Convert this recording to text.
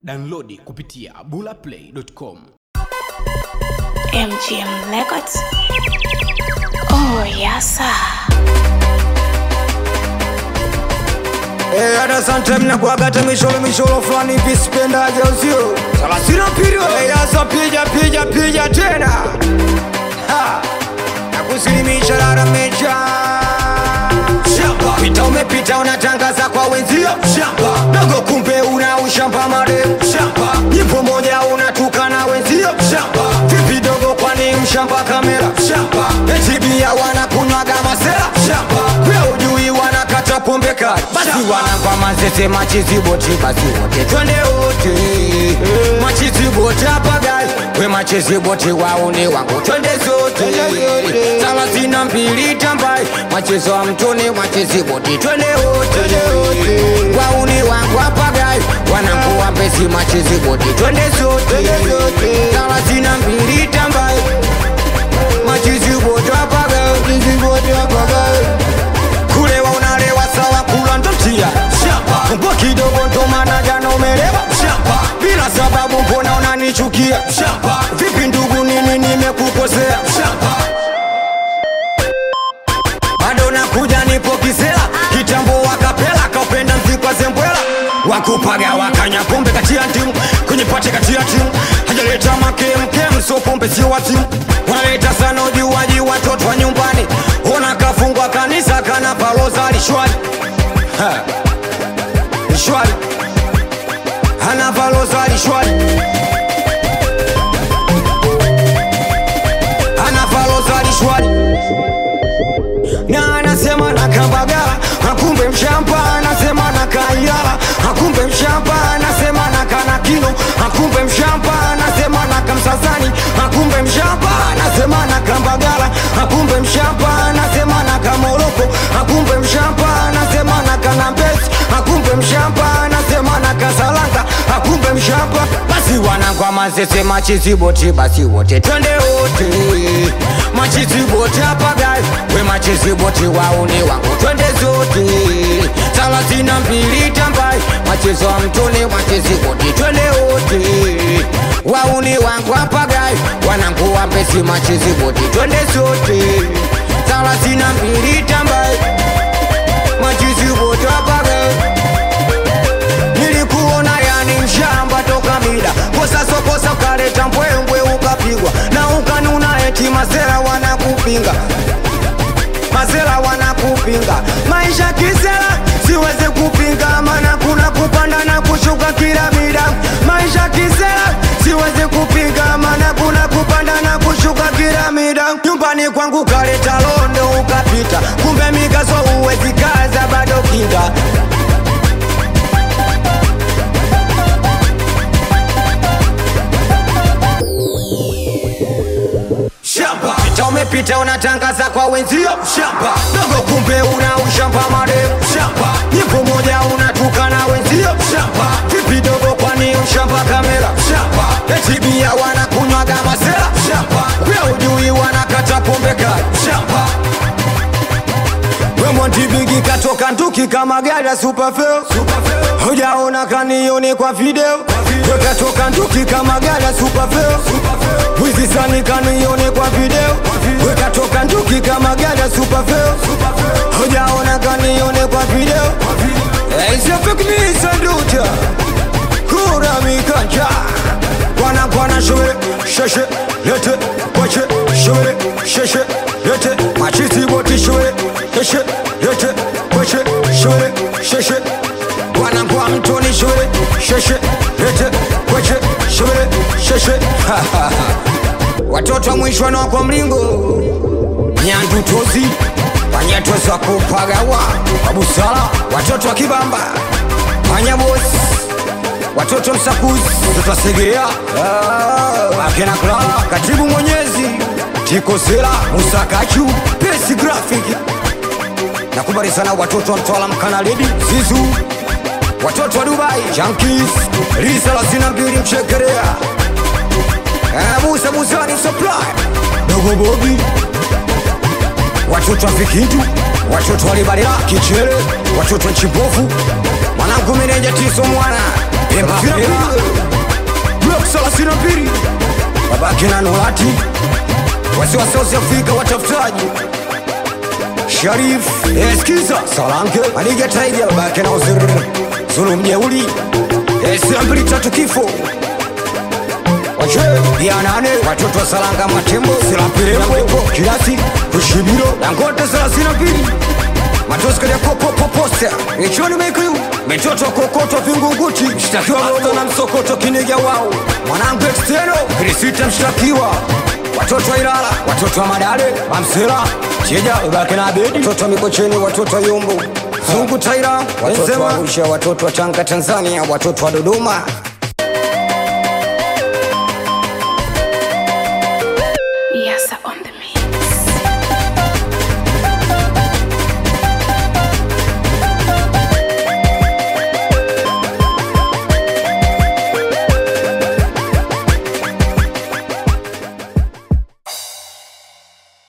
Downloadi kupitia bulaplay.com. MGM Records. Oh, yes, sir. Eh, hata sometime nakuwaga hata misholo misholo fulani hivi sipendaje usio salasina pirio Eh, yasa pija pija pija tena Ha! nakusilimisha laramecha pita umepita unatangaza kwa wenzio dogo kumbe una ushamba mareu nyimbo moja unatukana wenzio vipi dogo kwani mshamba kamera etibia wanakunywaga masera we ujui wanakata pombe kali basi wanampa mazese machiziboti basi wote twende wote machiziboti apagai we machiziboti wauni wangu twende zote thelathini na mbili tambai machezo wa mtoni machiziboti twende wote wauni wangu apagai wanangu wambezi machiziboti twende zote thelathini na mbili tambai machiziboti apagai machiziboti apagai kulewa unalewa sawa kula ndotia mbwa kidogo ndo maana jana umelewa bila sababu mbona unanichukia vipi ndugu nini nimekukosea bado nakuja nipo kisela kitambo wakapela kaupenda mzikwa zembwela wakupaga wakanya pombe kati ya timu kwenye pate kati ya timu hajaleta makemkem so pombe sio wa timu wanaleta sana ujuaji watoto wa nyumbani ona kafungwa kanisa kana palozali shwari Ha. shwari ana palozali shwari ana palozali shwari na anasema na kambagala akumbe mshamba anasema na kaiyala akumbe mshamba anasema na kanakino akumbe mshamba anasema na kamsasani akumbe mshamba anasema na kambagala akumbe mshamba anasema na kamoroko akumbe mshamba anasema na kanambesi akumbe mshamba anasema na kasalanga akumbe mshamba basi wanangwa mazese machiziboti basi wote twende wote machiziboti apagai we machiziboti wauni wangu twende zote thelathini na mbili tambai machezo wa mtoni machiziboti twende wote wauni wangu apagai wanangu wambesi machiziboti twende zote thelathini na mbili tambai machiziboti apagai nilikuona yani mshamba toka mida kosa sokosa ukaleta mbwembwe ukapigwa na ukanuna eti masera wanakupinga masera wanakupinga maisha kisera siwezi kupinga mana kuna kupanda na kushuka kila mida maisha kisera siwezi kupinga mana kuna kupanda na kushuka kila mida nyumbani kwangu kaleta londo ukapita kumbe migaso uwezi kaza bado kinga shamba pita umepita unatangaza kwa wenzio shamba dogo kumbe una ushamba mareu shamba nyimbo moja unatukana wenzio shamba vipi dogo kwani ushamba kamera shamba etibia wanakunywaga masera shamba pia ujui wanakata pombe kali shamba wemontibigi katoka nduki kama gari ya supafeo hujaona kanioni kwa video wekatoka nduki kama gari ya supafeo wizisani kanioni kwa video wekatoka nduki kama gari ya supafeo hujaona kanioni kwa video isefekmisanduta kura mikanja kwana kwana shobere sheshe lete kwache shobere sheshe lete machisi boti shobere sheshe lete kwache shobere sheshe kwana kwa mtoni shobere sheshe lete kwache shobere sheshe watoto wa mwisho na kwa mlingo nyandutozi wanyatoza kupagawa kwa busara watoto wa kibamba panyabosi watoto msakuzi watoto wasegerea akena kulala katibu mwenyezi tikosela musakachu pesi grafik nakubali sana watoto wa mtwala mkanaledi zizu watoto wa dubai jankis risa la sina mbili mchekerea Eh, musa musani supply dogo bobi watoto wa vikindu watoto wa libalila kichere watoto wa chibovu mwanangu meneja tiso mwana Pemba, Pemba. wakina Nolati wasiwasi South Africa watafutaji Sharif eskiza Salanke Maniga Tiger bake na uzuri Zulu mjeuli Esambili tatu kifo Wache ya nane watoto wa Salanga Matembo Silapirembo Kilasi Kushibiro Dangote thelathini na mbili Matoska ya kopo poposta Michoni mekiu Mitoto kokoto vingunguti Mshtakiwa moto na msokoto kiniga wao Mwanangu exteno Krisita mshtakiwa Watoto wa Ilala Watoto wa Madale Mamsela Chija Ibake na Abedi Watoto wa Mikocheni Watoto wa Yumbu Zungu Taira Watoto wa Arusha Watoto wa Tanga Tanzania Watoto wa Dodoma